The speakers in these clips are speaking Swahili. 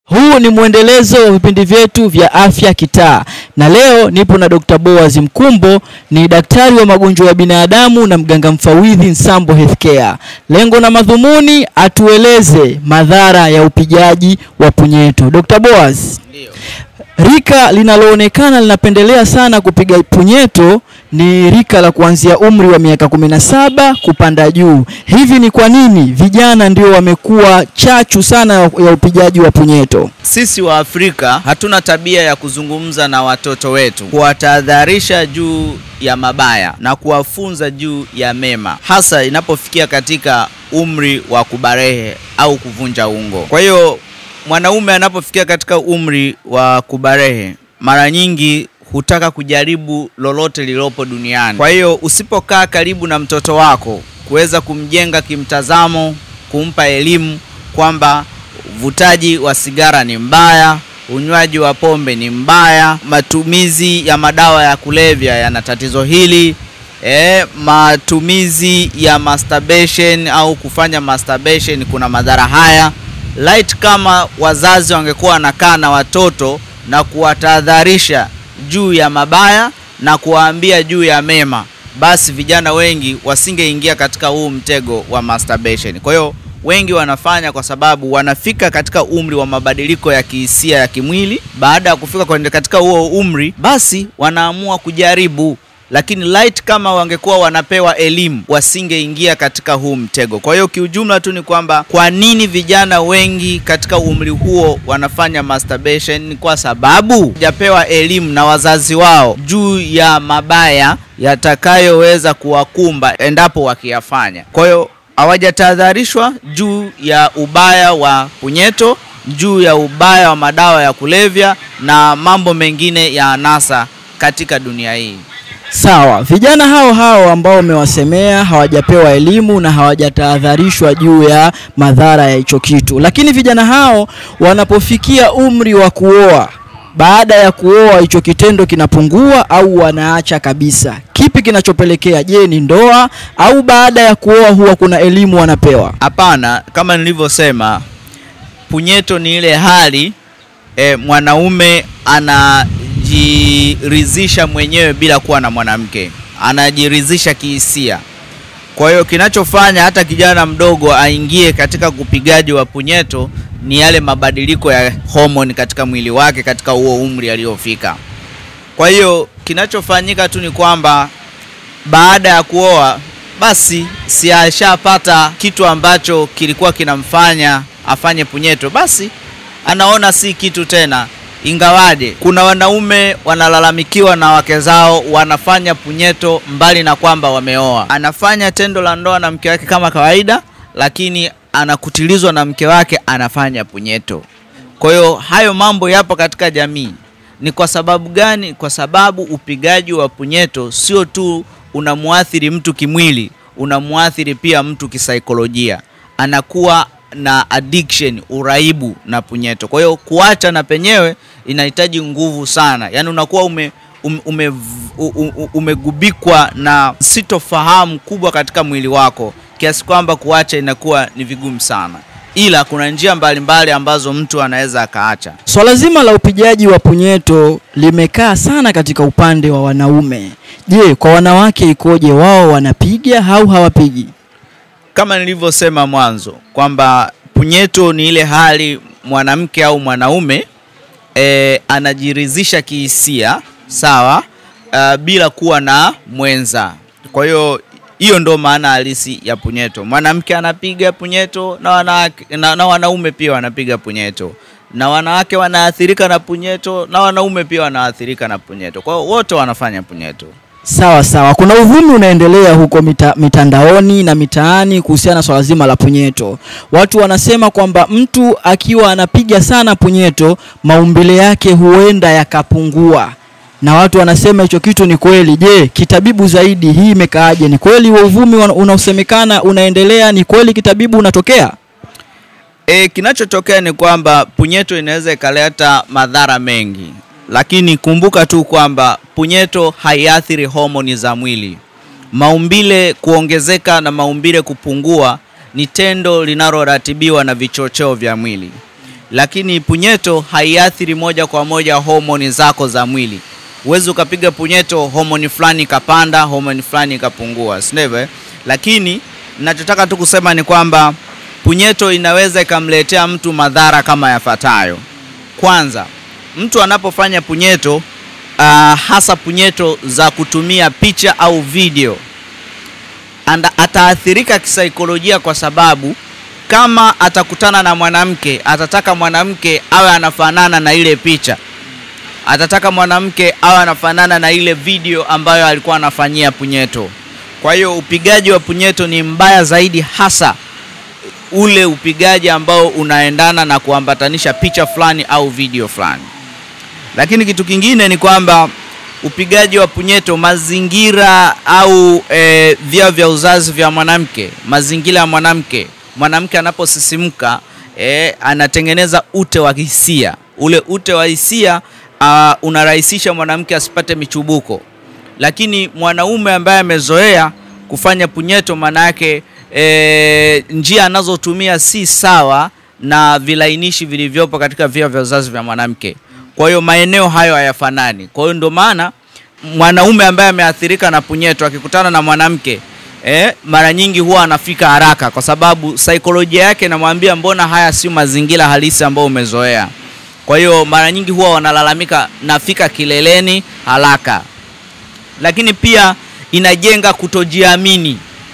Huu ni mwendelezo wa vipindi vyetu vya afya kitaa, na leo nipo na Dr. Boaz Mkumbo, ni daktari wa magonjwa ya binadamu na mganga mfawidhi Nsambo Healthcare. Lengo na madhumuni atueleze madhara ya upigaji wa punyeto. Dr. Boaz, Ndio. rika linaloonekana linapendelea sana kupiga punyeto ni rika la kuanzia umri wa miaka 17 kupanda juu. Hivi ni kwa nini vijana ndio wamekuwa chachu sana ya ya upigaji wa punyeto? Sisi wa Afrika hatuna tabia ya kuzungumza na watoto wetu, kuwatahadharisha juu ya mabaya na kuwafunza juu ya mema, hasa inapofikia katika umri wa kubarehe au kuvunja ungo. Kwa hiyo mwanaume anapofikia katika umri wa kubarehe, mara nyingi hutaka kujaribu lolote lililopo duniani. Kwa hiyo usipokaa karibu na mtoto wako kuweza kumjenga kimtazamo, kumpa elimu kwamba uvutaji wa sigara ni mbaya, unywaji wa pombe ni mbaya, matumizi ya madawa ya kulevya yana tatizo hili, e, matumizi ya masturbation au kufanya masturbation kuna madhara haya. Light kama wazazi wangekuwa wanakaa na watoto na kuwatahadharisha juu ya mabaya na kuwaambia juu ya mema, basi vijana wengi wasingeingia katika huu mtego wa masturbation. Kwa hiyo wengi wanafanya kwa sababu wanafika katika umri wa mabadiliko ya kihisia ya kimwili. Baada ya kufika kwenye katika huo umri, basi wanaamua kujaribu, lakini light kama wangekuwa wanapewa elimu wasingeingia katika huu mtego. Kwa hiyo kiujumla tu ni kwamba kwa nini vijana wengi katika umri huo wanafanya masturbation? Ni kwa sababu hajapewa elimu na wazazi wao juu ya mabaya yatakayoweza kuwakumba endapo wakiyafanya. Kwa hiyo hawajatahadharishwa juu ya ubaya wa punyeto, juu ya ubaya wa madawa ya kulevya na mambo mengine ya anasa katika dunia hii. Sawa, vijana hao hao ambao umewasemea hawajapewa elimu na hawajatahadharishwa juu ya madhara ya hicho kitu, lakini vijana hao wanapofikia umri wa kuoa, baada ya kuoa hicho kitendo kinapungua au wanaacha kabisa. Kipi kinachopelekea? Je, ni ndoa au baada ya kuoa huwa kuna elimu wanapewa? Hapana, kama nilivyosema, punyeto ni ile hali e, mwanaume anajiridhisha mwenyewe bila kuwa na mwanamke, anajiridhisha kihisia. Kwa hiyo kinachofanya hata kijana mdogo aingie katika upigaji wa punyeto ni yale mabadiliko ya homoni katika mwili wake katika huo umri aliofika. Kwa hiyo kinachofanyika tu ni kwamba baada ya kuoa basi si ashapata kitu ambacho kilikuwa kinamfanya afanye punyeto, basi anaona si kitu tena. Ingawaje kuna wanaume wanalalamikiwa na wake zao wanafanya punyeto mbali na kwamba wameoa. Anafanya tendo la ndoa na mke wake kama kawaida, lakini anakutilizwa na mke wake anafanya punyeto. Kwa hiyo hayo mambo yapo katika jamii. Ni kwa sababu gani? Kwa sababu upigaji wa punyeto sio tu unamwathiri mtu kimwili, unamwathiri pia mtu kisaikolojia. Anakuwa na addiction, uraibu na punyeto. Kwa hiyo kuacha na penyewe inahitaji nguvu sana, yaani unakuwa ume, ume, ume, u- u- umegubikwa na sitofahamu kubwa katika mwili wako kiasi kwamba kuacha inakuwa ni vigumu sana, ila kuna njia mbalimbali ambazo mtu anaweza akaacha. Swala zima la upigaji wa punyeto limekaa sana katika upande wa wanaume. Je, kwa wanawake ikoje? Wao wanapiga au hawapigi? kama nilivyosema mwanzo kwamba punyeto ni ile hali mwanamke au mwanaume e, anajiridhisha kihisia sawa, uh, bila kuwa na mwenza. Kwa hiyo hiyo ndo maana halisi ya punyeto. Mwanamke anapiga punyeto na, wanawake, na, na wanaume pia wanapiga punyeto na wanawake wanaathirika na punyeto na wanaume pia wanaathirika na punyeto. Kwa hiyo wote wanafanya punyeto. Sawa sawa, kuna uvumi unaendelea huko mita, mitandaoni na mitaani kuhusiana na swala zima la punyeto. Watu wanasema kwamba mtu akiwa anapiga sana punyeto, maumbile yake huenda yakapungua, na watu wanasema hicho kitu ni kweli. Je, kitabibu zaidi hii imekaaje? Ni kweli huo uvumi wana- unaosemekana unaendelea? Ni kweli kitabibu unatokea? E, kinachotokea ni kwamba punyeto inaweza ikaleta madhara mengi, lakini kumbuka tu kwamba punyeto haiathiri homoni za mwili. Maumbile kuongezeka na maumbile kupungua ni tendo linaloratibiwa na vichocheo vya mwili. lakini punyeto haiathiri moja kwa moja homoni zako za mwili. Huwezi ukapiga punyeto homoni fulani ikapanda, homoni fulani ikapungua, si ndivyo? eh? Lakini nachotaka tu kusema ni kwamba punyeto inaweza ikamletea mtu madhara kama yafuatayo. Kwanza, mtu anapofanya punyeto uh, hasa punyeto za kutumia picha au video anda, ataathirika kisaikolojia kwa sababu kama atakutana na mwanamke atataka mwanamke awe anafanana na ile picha, atataka mwanamke awe anafanana na ile video ambayo alikuwa anafanyia punyeto. Kwa hiyo upigaji wa punyeto ni mbaya zaidi, hasa ule upigaji ambao unaendana na kuambatanisha picha fulani au video fulani. Lakini kitu kingine ni kwamba upigaji wa punyeto, mazingira au e, via vya uzazi vya mwanamke, mazingira ya mwanamke, mwanamke anaposisimka e, anatengeneza ute wa hisia. Ule ute wa hisia uh, unarahisisha mwanamke asipate michubuko, lakini mwanaume ambaye amezoea kufanya punyeto, maana yake e, njia anazotumia si sawa na vilainishi vilivyopo katika via vya uzazi vya mwanamke. Kwa hiyo maeneo hayo hayafanani. Kwa hiyo ndio maana mwanaume ambaye ameathirika na punyeto akikutana na mwanamke eh, mara nyingi huwa anafika haraka, kwa sababu saikolojia yake inamwambia mbona haya sio mazingira halisi ambayo umezoea. Kwa hiyo mara nyingi huwa wanalalamika nafika kileleni haraka, lakini pia inajenga kutojiamini,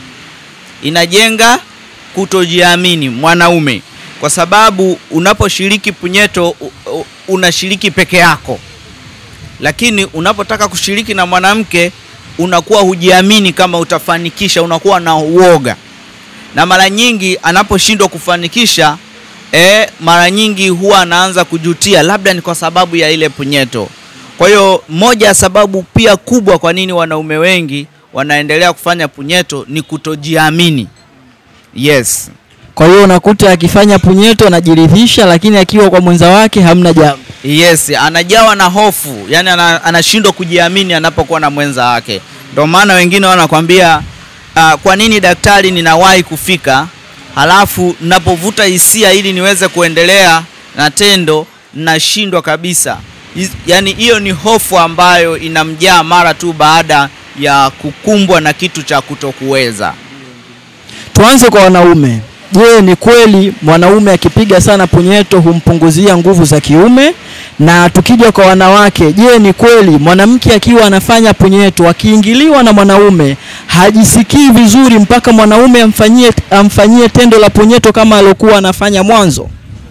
inajenga kutojiamini mwanaume, kwa sababu unaposhiriki punyeto u- u- unashiriki peke yako, lakini unapotaka kushiriki na mwanamke unakuwa hujiamini kama utafanikisha, unakuwa na uoga, na mara nyingi anaposhindwa kufanikisha e, mara nyingi huwa anaanza kujutia, labda ni kwa sababu ya ile punyeto. Kwa hiyo moja ya sababu pia kubwa kwa nini wanaume wengi wanaendelea kufanya punyeto ni kutojiamini. Yes. Kwa hiyo unakuta akifanya punyeto anajiridhisha, lakini akiwa kwa mwenza wake hamna jambo. Yes, anajawa na hofu, yani ana, anashindwa kujiamini anapokuwa na mwenza wake. Ndio maana wengine wanakwambia uh, kwa nini daktari ninawahi kufika, halafu napovuta hisia ili niweze kuendelea na tendo nashindwa kabisa. Hiz- Yaani hiyo ni hofu ambayo inamjaa mara tu baada ya kukumbwa na kitu cha kutokuweza. Tuanze kwa wanaume. Je, ni kweli mwanaume akipiga sana punyeto humpunguzia nguvu za kiume? Na tukija kwa wanawake, je, ni kweli mwanamke akiwa anafanya punyeto akiingiliwa na mwanaume hajisikii vizuri mpaka mwanaume amfanyie amfanyie tendo la punyeto kama aliokuwa anafanya mwanzo?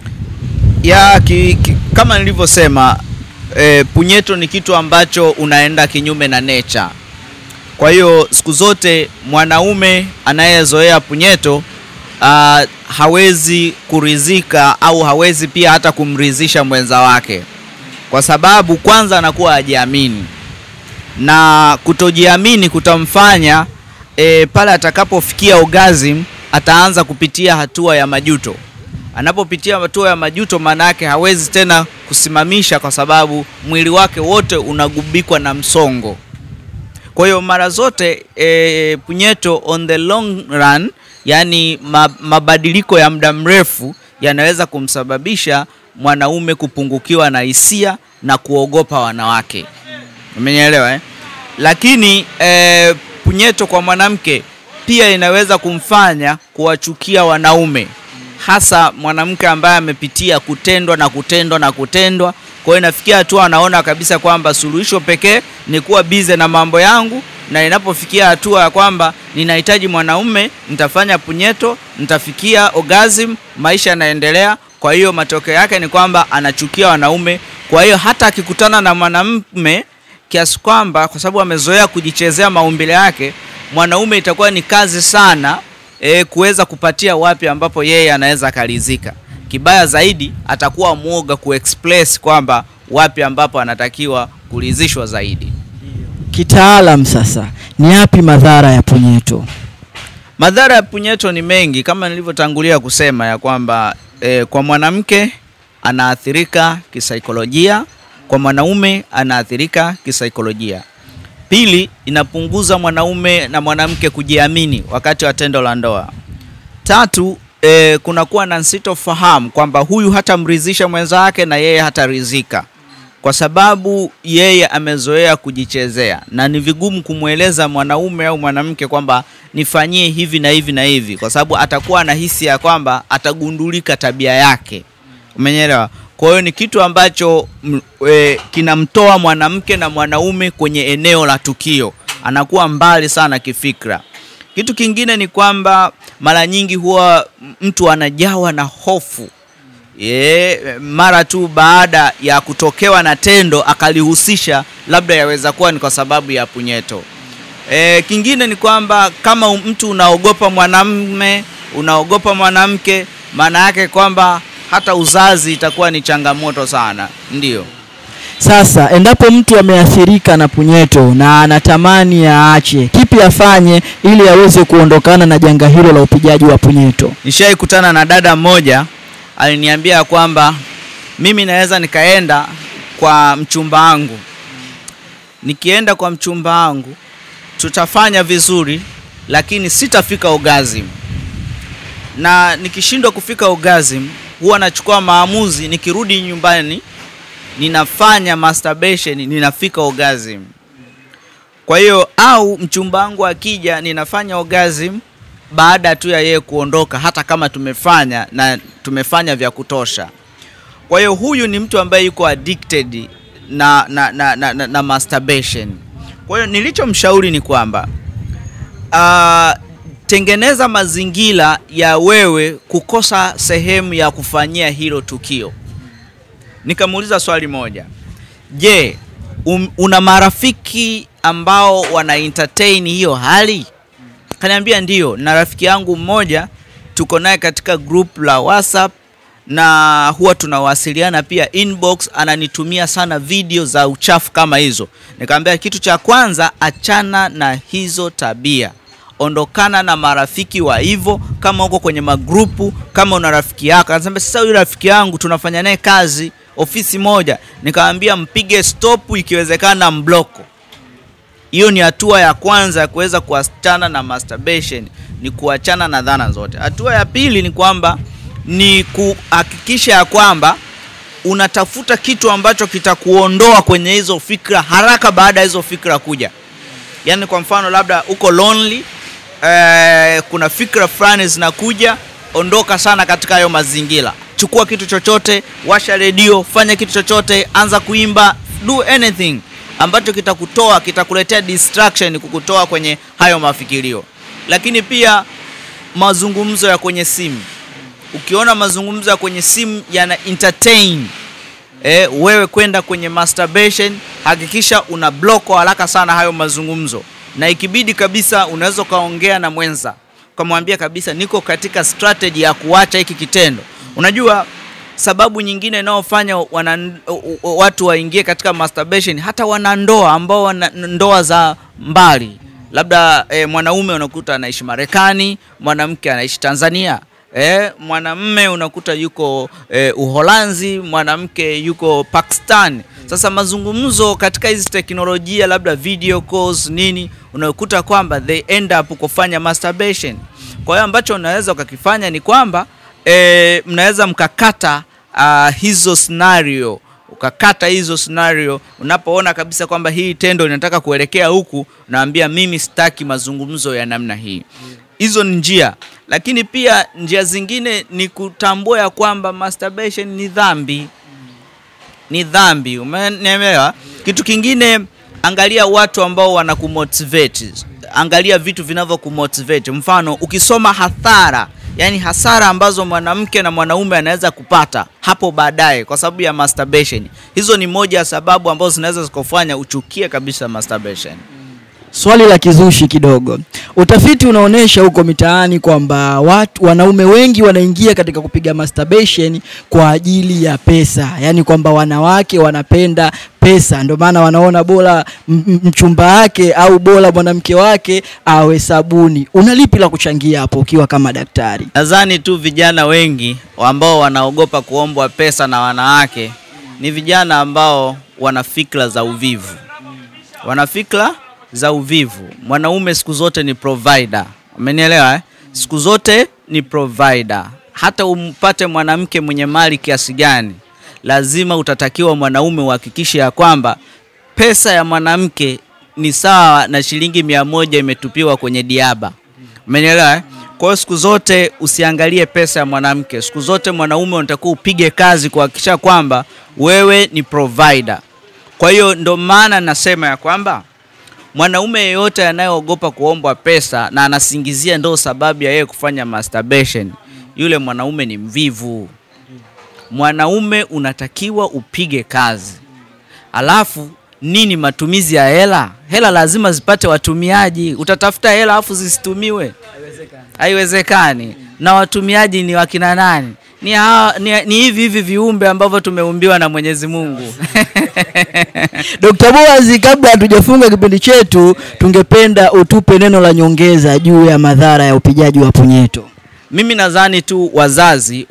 ya ki, ki, kama nilivyosema e, punyeto ni kitu ambacho unaenda kinyume na nature. Kwa hiyo siku zote mwanaume anayezoea punyeto uh, hawezi kuridhika au hawezi pia hata kumridhisha mwenza wake, kwa sababu kwanza anakuwa hajiamini na kutojiamini kutamfanya e, pale atakapofikia orgasm ataanza kupitia hatua ya majuto. Anapopitia hatua ya majuto, maana yake hawezi tena kusimamisha, kwa sababu mwili wake wote unagubikwa na msongo. Kwa hiyo mara zote e, punyeto on the long run, yani ma, mabadiliko ya muda mrefu yanaweza kumsababisha mwanaume kupungukiwa na hisia na kuogopa wanawake. Umenielewa eh? Lakini eh, punyeto kwa mwanamke pia inaweza kumfanya kuwachukia wanaume, hasa mwanamke ambaye amepitia kutendwa na kutendwa na kutendwa. Kwa hiyo inafikia hatua anaona kabisa kwamba suluhisho pekee ni kuwa bize na mambo yangu, na inapofikia hatua ya kwamba ninahitaji mwanaume, nitafanya punyeto, nitafikia orgasm, maisha yanaendelea. Kwa hiyo matokeo yake ni kwamba anachukia wanaume. Kwa hiyo hata akikutana na mwanamume kiasi kwamba kwa sababu amezoea kujichezea maumbile yake, mwanaume itakuwa ni kazi sana e, kuweza kupatia wapi ambapo yeye anaweza akalizika. Kibaya zaidi atakuwa mwoga kuexpress kwamba wapi ambapo anatakiwa kulizishwa zaidi. Kitaalam sasa, ni yapi madhara ya punyeto? Madhara ya punyeto ni mengi kama nilivyotangulia kusema ya kwamba e, kwa mwanamke anaathirika kisaikolojia, kwa mwanaume anaathirika kisaikolojia. Pili, inapunguza mwanaume na mwanamke kujiamini wakati wa tendo la ndoa. Tatu, e, kunakuwa na nsitofahamu kwamba huyu hatamridhisha mwenzake na yeye hataridhika kwa sababu yeye amezoea kujichezea na ni vigumu kumweleza mwanaume au mwanamke kwamba nifanyie hivi na hivi na hivi, kwa sababu atakuwa na hisi ya kwamba atagundulika tabia yake. Umenyelewa? Kwa hiyo ni kitu ambacho m- e, kinamtoa mwanamke na mwanaume kwenye eneo la tukio, anakuwa mbali sana kifikra. Kitu kingine ni kwamba mara nyingi huwa mtu anajawa na hofu Ye, mara tu baada ya kutokewa na tendo akalihusisha, labda yaweza kuwa ni kwa sababu ya punyeto. E, kingine ni kwamba kama u- mtu unaogopa mwanamume, unaogopa mwanamke, maana yake kwamba hata uzazi itakuwa ni changamoto sana, ndio. Sasa endapo mtu ameathirika na punyeto na anatamani aache, kipi afanye ili aweze kuondokana na janga hilo la upigaji wa punyeto? Nishai kutana na dada mmoja aliniambia kwamba mimi naweza nikaenda kwa mchumba wangu, nikienda kwa mchumba wangu tutafanya vizuri, lakini sitafika orgasm, na nikishindwa kufika orgasm huwa nachukua maamuzi, nikirudi nyumbani ninafanya masturbation, ninafika orgasm. Kwa hiyo au mchumba wangu akija ninafanya orgasm baada tu ya yeye kuondoka, hata kama tumefanya na tumefanya vya kutosha. Kwa hiyo huyu ni mtu ambaye yuko addicted na na, na, na, na, na masturbation. Kwa hiyo nilichomshauri ni kwamba uh, tengeneza mazingira ya wewe kukosa sehemu ya kufanyia hilo tukio. Nikamuuliza swali moja, je, um, una marafiki ambao wana entertain hiyo hali? Kaniambia ndio, na rafiki yangu mmoja tuko naye katika group la WhatsApp na huwa tunawasiliana pia inbox, ananitumia sana video za uchafu kama hizo. Nikamwambia kitu cha kwanza, achana na hizo tabia, ondokana na marafiki wa hivyo. Kama uko kwenye magrupu, kama una rafiki yako, anasema sasa, huyu rafiki yangu tunafanya naye kazi ofisi moja. Nikamwambia mpige stop, ikiwezekana mbloko. Hiyo ni hatua ya kwanza ya kuweza kuachana na masturbation, ni kuachana na dhana zote. Hatua ya pili ni kwamba ni kuhakikisha ya kwamba unatafuta kitu ambacho kitakuondoa kwenye hizo fikra haraka baada ya hizo fikra kuja. Yaani kwa mfano labda uko lonely eh, kuna fikra fulani zinakuja, ondoka sana katika hayo mazingira. Chukua kitu chochote, washa redio, fanya kitu chochote, anza kuimba, do anything ambacho kitakutoa kitakuletea distraction, kukutoa kwenye hayo mafikirio. Lakini pia mazungumzo ya kwenye simu, ukiona mazungumzo ya kwenye simu yana entertain eh, wewe kwenda kwenye masturbation, hakikisha una block kwa haraka sana hayo mazungumzo, na ikibidi kabisa unaweza ukaongea na mwenza ukamwambia kabisa, niko katika strategy ya kuacha hiki kitendo. Unajua sababu nyingine inayofanya wana watu waingie katika masturbation, hata wanandoa ambao wana ndoa za mbali, labda eh, mwanaume unakuta anaishi Marekani, mwanamke anaishi Tanzania. Eh, mwanamme unakuta yuko eh, Uholanzi, mwanamke yuko Pakistan. Sasa mazungumzo katika hizi teknolojia labda video calls nini, unakuta kwamba they end up kufanya masturbation. Kwa hiyo ambacho unaweza ukakifanya ni kwamba e, mnaweza mkakata uh, hizo scenario ukakata hizo scenario unapoona kabisa kwamba hii tendo linataka kuelekea huku, naambia mimi sitaki mazungumzo ya namna hii. Hizo ni njia, lakini pia njia zingine ni kutambua ya kwamba masturbation ni dhambi, ni dhambi. Umenielewa? Kitu kingine, angalia watu ambao wanakumotivate, angalia vitu vinavyokumotivate. Mfano, ukisoma hadhara yani hasara ambazo mwanamke na mwanaume anaweza kupata hapo baadaye kwa sababu ya masturbation. Hizo ni moja ya sababu ambazo zinaweza zikufanya uchukie kabisa masturbation. Swali la kizushi kidogo. Utafiti unaonyesha huko mitaani kwamba watu wanaume wengi wanaingia katika kupiga masturbation kwa ajili ya pesa, yaani kwamba wanawake wanapenda pesa, ndio maana wanaona bora m- m- mchumba wake au bora mwanamke wake awe sabuni. Una lipi la kuchangia hapo ukiwa kama daktari? Nadhani tu vijana wengi ambao wanaogopa kuombwa pesa na wanawake ni vijana ambao wana fikra za uvivu, wana fikra za uvivu. Mwanaume siku zote ni provider, umenielewa eh? Siku zote ni provider. hata umpate mwanamke mwenye mali kiasi gani, lazima utatakiwa mwanaume uhakikishe ya kwamba pesa ya mwanamke ni sawa na shilingi mia moja imetupiwa kwenye diaba. Umenielewa eh? Kwa hiyo siku zote usiangalie pesa ya mwanamke. Siku zote mwanaume unatakiwa upige kazi kuhakikisha kwamba wewe ni provider. Kwa hiyo ndo maana nasema ya kwamba mwanaume yeyote anayeogopa kuombwa pesa na anasingizia ndo sababu ya yeye kufanya masturbation, yule mwanaume ni mvivu. Mwanaume unatakiwa upige kazi. Alafu nini matumizi ya hela? Hela lazima zipate watumiaji. Utatafuta hela alafu zisitumiwe? Haiwezekani. Na watumiaji ni wakina nani? Ni, hawa, ni, ni hivi hivi viumbe ambavyo tumeumbiwa na Mwenyezi Mungu. Dr. Boaz, kabla hatujafunga kipindi chetu, tungependa utupe neno la nyongeza juu ya madhara ya upigaji wa punyeto. Mimi nadhani tu wazazi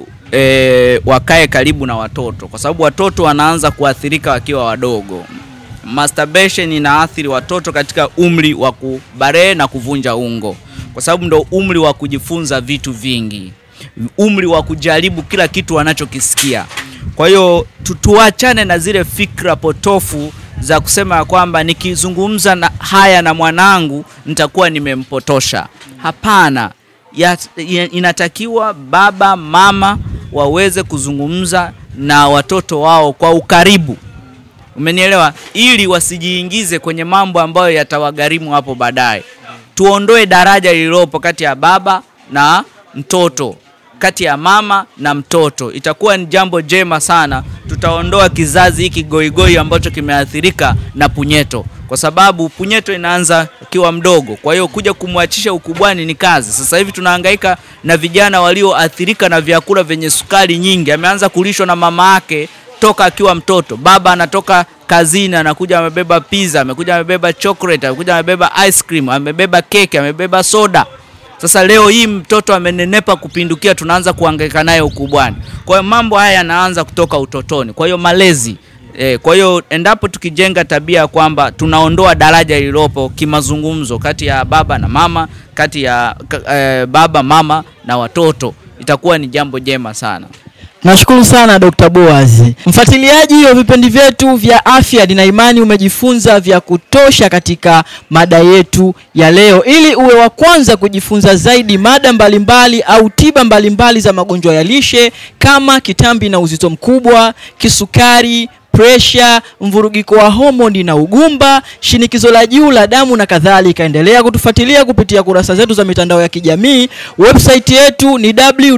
e, wakae karibu na watoto, kwa sababu watoto wanaanza kuathirika wakiwa wadogo. Masturbation inaathiri watoto katika umri wa kubarehe na kuvunja ungo, kwa sababu ndo umri wa kujifunza vitu vingi, umri wa kujaribu kila kitu wanachokisikia. Kwa hiyo tu- tuachane na zile fikra potofu za kusema ya kwamba nikizungumza na haya na mwanangu nitakuwa nimempotosha. Hapana, ya, ya, inatakiwa baba mama waweze kuzungumza na watoto wao kwa ukaribu, umenielewa, ili wasijiingize kwenye mambo ambayo yatawagharimu hapo baadaye. Tuondoe daraja lililopo kati ya baba na mtoto, kati ya mama na mtoto, itakuwa ni jambo jema sana. Tutaondoa kizazi hiki goigoi ambacho kimeathirika na punyeto, kwa sababu punyeto inaanza akiwa mdogo. Kwa hiyo kuja kumwachisha ukubwani ni kazi. Sasa hivi tunahangaika na vijana walioathirika na vyakula vyenye sukari nyingi. Ameanza kulishwa na mama yake toka akiwa mtoto. Baba anatoka kazini anakuja amebeba pizza, amekuja amebeba chocolate, amekuja amebeba ice cream, amebeba keki, amebeba soda. Sasa leo hii mtoto amenenepa kupindukia, tunaanza kuhangaika naye ukubwani. Kwa hiyo mambo haya yanaanza kutoka utotoni. Kwa hiyo malezi E, kwa hiyo endapo tukijenga tabia ya kwamba tunaondoa daraja lililopo kimazungumzo kati ya baba na mama, kati ya ka- eh, baba mama na watoto, itakuwa ni jambo jema sana. Nashukuru sana Dr. Boaz. Mfuatiliaji wa vipindi vyetu vya afya, nina imani umejifunza vya kutosha katika mada yetu ya leo. Ili uwe wa kwanza kujifunza zaidi mada mbalimbali au tiba mbalimbali za magonjwa ya lishe kama kitambi na uzito mkubwa, kisukari, presha, mvurugiko wa homoni na ugumba, shinikizo la juu la damu na kadhalika. Endelea kutufuatilia kupitia kurasa zetu za mitandao ya kijamii. Website yetu ni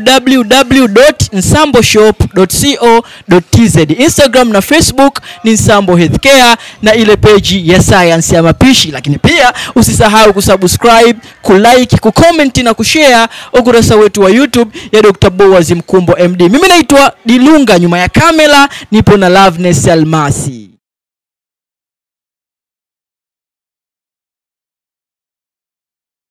www.nsamboshop.co.tz. Instagram na Facebook ni Nsambo Healthcare na ile peji ya science ya mapishi, lakini pia usisahau kusubscribe, kulike, kucomment na kushare ukurasa wetu wa YouTube ya Dr. Boaz Mkumbo MD. Mimi naitwa Dilunga, nyuma ya kamera nipo na Loveness Almasi.